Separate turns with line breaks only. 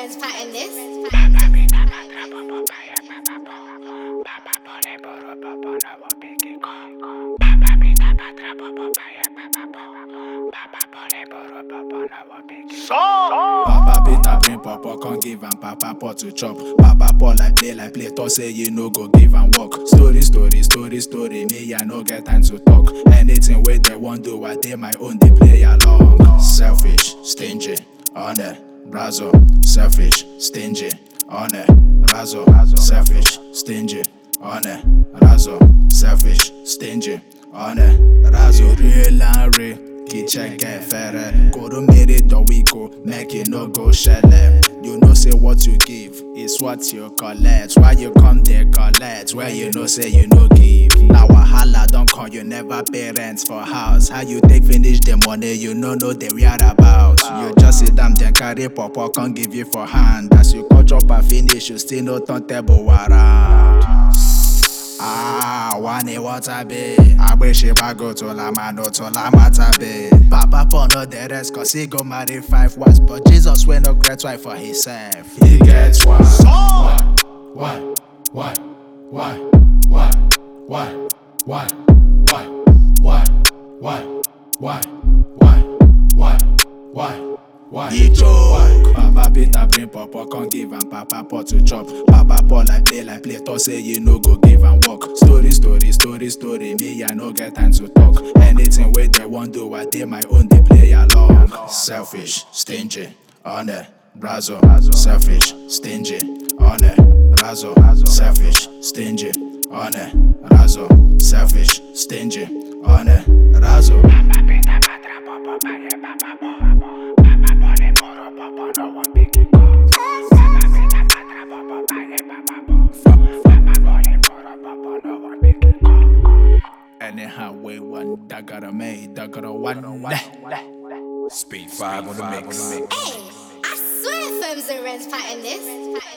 Ren's pattern this.
Papa Peter bring papa, come give am papa pot to chop. Papa Paul like play like play, talk say you no go give am work. Story, story, story, story, me I no get time to talk. Anything wey they want do, I dey my own, they play along. Selfish, stingy, honor, brazo. Selfish, stingy, honor, brazo. Selfish, stingy, honor, brazo. Selfish, stingy, honor, brazo. Real and real. Kicheke fere Koro mere dowiko Make it no go shele You know say what you give Is what you collect Why you come there collect Where you know say you no give Now wahala don't call you never pay rent for house How you take finish the money you no know the whereabout You just sit down then carry papa Can't give you for hand As you cut chop and finish You still no turn table around Ah, wani water be Agbeshi bago to la mano to la mata be Papa Paul no the rest cause he go marry five wives But Jesus wey no great wife for himself He gets one Why, why, why, why, why, why, why, why, why, why, why, why, why, why, why He joke Papa Peter bring papa come give am papa pot to chop Papa Paul like play like play talk say you no go give am work Story story story story me I no get time to talk Anything wey they want do I dey my own dey play along Selfish, stingy, honor, brazo Selfish, stingy, honor, brazo Selfish, stingy, honor, brazo Selfish, stingy, honor, brazo Anyhow, we one that got a made, that got a one.
Speed 5 on the mix.
Hey, I swear Firms and Ren's pattern this.